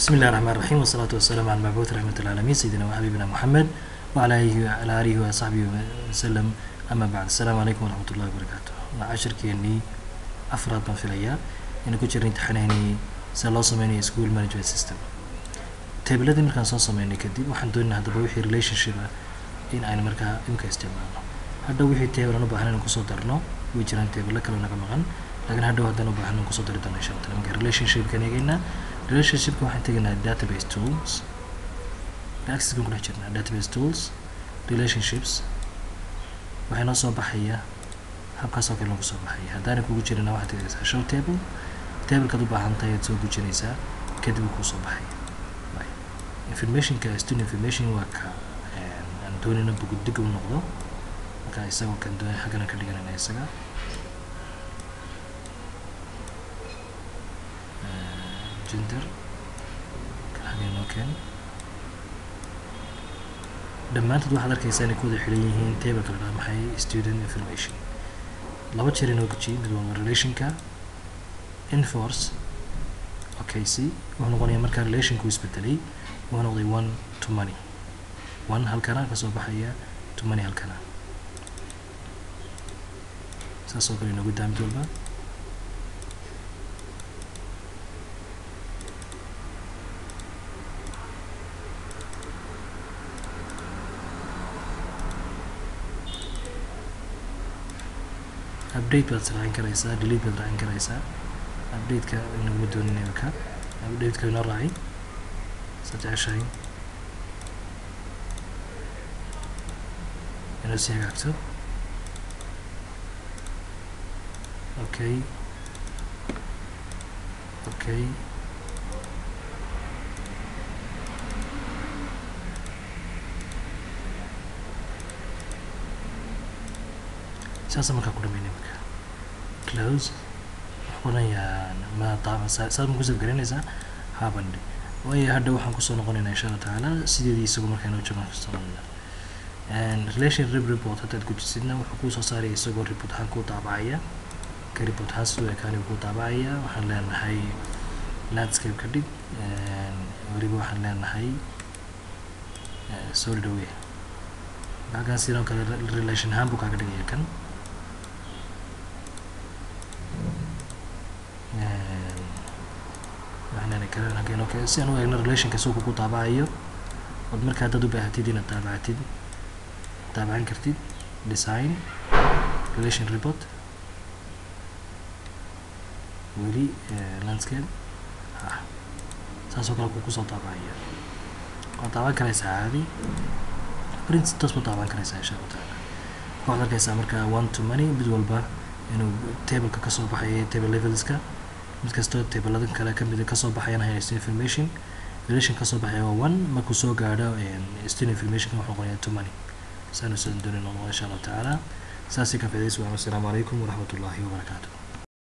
بسم الله الرحمن الرحيم والصلاة والسلام على المبعوث رحمة العالمين سيدنا وحبيبنا محمد وعلى آله وعلى آله وصحبه وسلم أما بعد السلام عليكم ورحمة الله وبركاته عشر كيني أفراد بان فيليا إن كنت جرين تحنيني سلا سميني سكول مانجمنت سيستم تابلادي مركان soo sameynay kadib waxaan doonaynaa haddaba wixii relationship ah in aynu markaa imka isticmaalno hadhow wixii table aan u baahan inaan kusoo darno way jiraan table kale naga maqan laakiin hadhow haddaan u baahan inaan kusoo dari doono insha allah marka relationshipkan eegaynaa relationshipka waxaan tegaynaa database tools access baan ku dhex jirnaa database tools relationships waxay noo soo baxaya habkaasoo kale noogu soo baxaya haddaanay kugu jirina waxaad tegaysaa show table tablekaad u baahan tahay aad soo gujinaysaa kadib uu kuu soo baxaya informationka student information waa ka aan doonayna buguddig u noqdo marka isagoo kan doon xaggana ka dhiganayna isaga gender kan xagga inoo keen dhammaantood waxaad arkaysaa inay ku wada xiran yihiin table kala dhaha maxay student information laba jeer inoo gujiyey mid waa relationka enforce okay c wuxuu noqonayaa markaa relationku isbedelay wuxuu noqday one to money one halkana kasoo baxaya to money halkana saas oo kale inoogu daamid walba update baad raacin karaysaa delete baad raacin karaysaa update-ka inaguma doonin imika update-ka inoo raaci saad jeceshahay inoo sii hagaagto okay okay saasa markaa ku dhameyn imika close oranayaan ma taaba saad ma kusoo garanaysaa habandhe waayo hadha waxaan kusoo noqonaynaa insha allah tacaala sideedii isagu markaa inoo joogaan kusoo noqonayna relation rib report haddaad gujisidna wuxuu kuusoo saaraya isagoo report ahaan kuu daabacaya ka report ahaan sidoo ekaani kuu daabacaya waxaan leenahay landscape ka dhig weliba waxaan leenahay solid away halkan sidoo kale relation ahaan buu kaaga dhigaya kan si aan u eegno relationka soo kugu daabacayo ood markaa dad u baahatid inaad daabacatid daabacan kartid design relation report weli landscape ha saasoo kale kugu soo daabacaya waad daaban karaysaa caadi print toos baad daaban karaysaa insha allah taala waxaad arkaysaa markaa one to money mid walba inuu tableka kasoo baxaya table levelska mid kastoo tablada kale kamid kasoo baxayana haysto information relation kasoo baxaya waa one markuu soo gaadho student information wuxuu noqonaya to money saanu soo doonin noqon insha allahu tacaala saasi ka faa'iidaysi wasalaamu calaykum waraxmat ullaahi wabarakaatuh